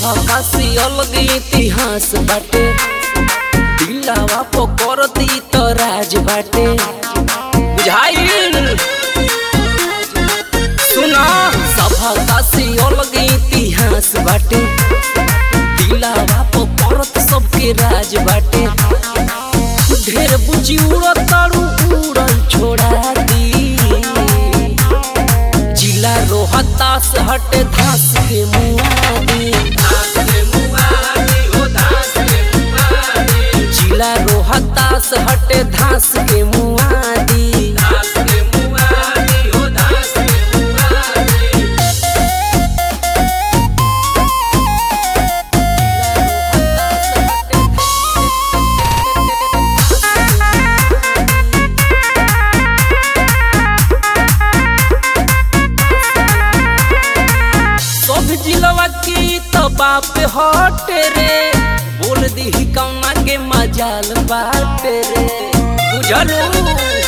काशी अलग इतिहास बाटे दिलावा पकड़ती तो राज बाटे बुझाइल सुना सभा काशी अलग इतिहास बाटे दिलावा पकड़त सबके राज बाटे ढेर बुझी उड़ताड़ू उड़ल छोड़ा दी जिला रोहतास हटे धास के मुआदी जिला रोहतास हटे धास के मुआदी सब जिलवा की तो बाप हटे रे बोल दी कौना के मजाल बाटे रे बुझलू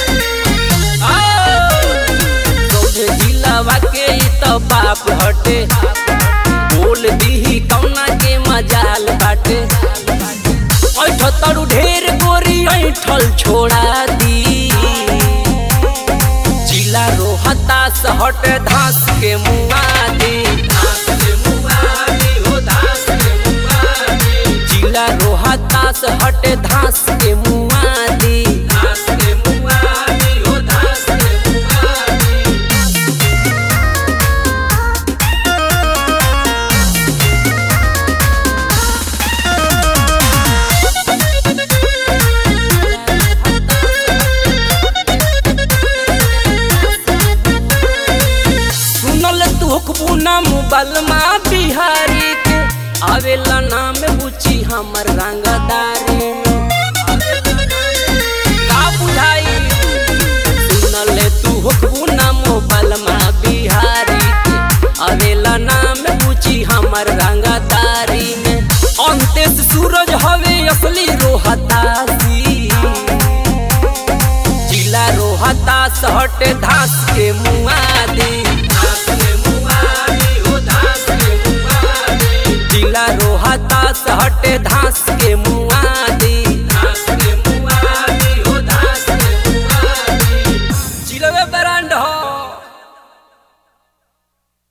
सब जिलवा के ई तो बाप हटे बोल दी कौना के मजाल बाटे ऐठ तरू ढेर गोरी ऐठल छोड़ा दी जिला रोहतास हट धास के मुआदी जिला रोहतास हट धास के मुआदी सुनल तू हुकबू ना मोबाइल मा बिहारी के आवेला नाम बुची हमर रंगदारी का बुझाई सुनल तू हुकबू ना मोबाइल मा बिहारी के आवेला नाम बुची हमर रंगदारी में अंतेश सूरज हवे असली रोहतासी जिला रोहतास हटे धास के मुआदी जिला रोहतास हटे धास